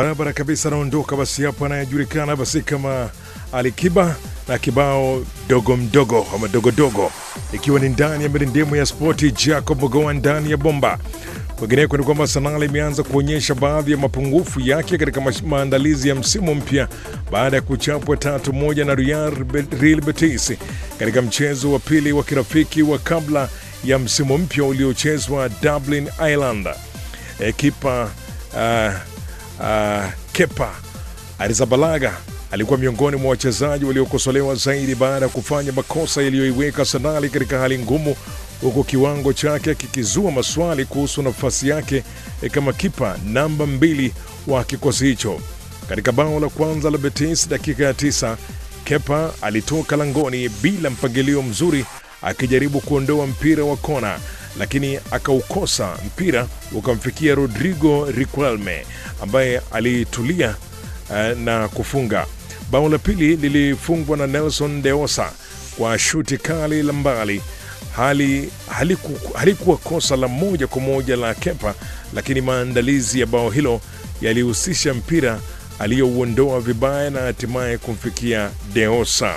barabara kabisa, anaondoka basi hapo, anayejulikana basi kama Alikiba na kibao dogo mdogo ama dogodogo, ikiwa ni ndani ya mirindimo ya spoti. Jacob Mogoa ndani ya bomba. Kwingineko ni kwamba Arsenal imeanza kuonyesha baadhi ya mapungufu yake katika mash- maandalizi ya msimu mpya baada ya kuchapwa tatu moja na Real Real Betis katika mchezo wa pili wa kirafiki wa kabla ya msimu mpya uliochezwa Dublin, Ireland. E, kipa uh, uh, Kepa Arrizabalaga alikuwa miongoni mwa wachezaji waliokosolewa zaidi baada ya kufanya makosa yaliyoiweka Arsenal katika hali ngumu, huku kiwango chake kikizua maswali kuhusu nafasi yake eh, kama kipa namba mbili wa kikosi hicho. Katika bao la kwanza la Betis dakika ya tisa, Kepa alitoka langoni bila mpangilio mzuri akijaribu kuondoa mpira wa kona, lakini akaukosa mpira ukamfikia Rodrigo Riquelme ambaye alitulia eh, na kufunga. Bao la pili lilifungwa na Nelson Deosa kwa shuti kali la mbali. Hali haliku, halikuwa kosa la moja kwa moja la Kepa, lakini maandalizi ya bao hilo yalihusisha mpira aliyouondoa vibaya na hatimaye kumfikia Deosa.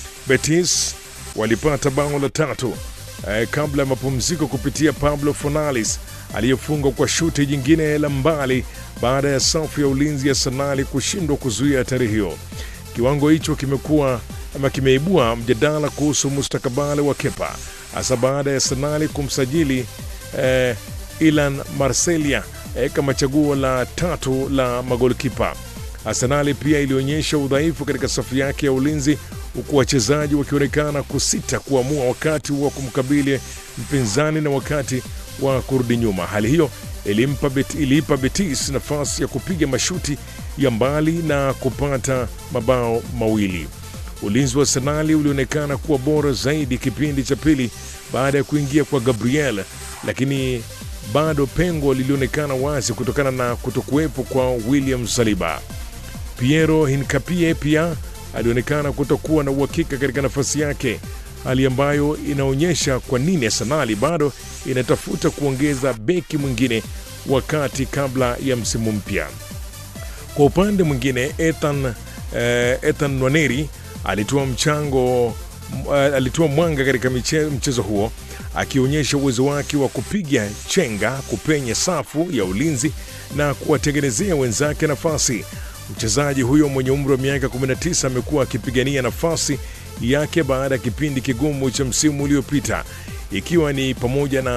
Betis walipata bao la tatu eh, kabla ya mapumziko kupitia Pablo Fornales aliyefunga kwa shuti jingine la mbali baada ya safu ya ulinzi ya Arsenal kushindwa kuzuia hatari hiyo. Kiwango hicho kimekuwa ama kimeibua mjadala kuhusu mustakabali wa Kepa hasa baada ya Arsenal kumsajili eh, Ilan Marselia eh, kama chaguo la tatu la magolkipa. Arsenali pia ilionyesha udhaifu katika safu yake ya ulinzi huku wachezaji wakionekana kusita kuamua wakati wa kumkabili mpinzani na wakati wa kurudi nyuma. Hali hiyo ilimpa Bet, iliipa Betis nafasi ya kupiga mashuti ya mbali na kupata mabao mawili. Ulinzi wa Arsenali ulionekana kuwa bora zaidi kipindi cha pili baada ya kuingia kwa Gabriel, lakini bado pengo lilionekana wazi kutokana na kutokuwepo kwa William Saliba. Piero Hincapie pia alionekana kutokuwa na uhakika katika nafasi yake, hali ambayo inaonyesha kwa nini Arsenal bado inatafuta kuongeza beki mwingine wakati kabla ya msimu mpya. Kwa upande mwingine, Ethan, eh, Ethan Nwaneri alitoa mchango m- eh, alitoa mwanga katika miche- mchezo huo akionyesha uwezo wake wa kupiga chenga, kupenya safu ya ulinzi na kuwatengenezea wenzake nafasi. Mchezaji huyo mwenye umri wa miaka 19 amekuwa akipigania nafasi yake baada ya kipindi kigumu cha msimu uliopita, ikiwa ni pamoja na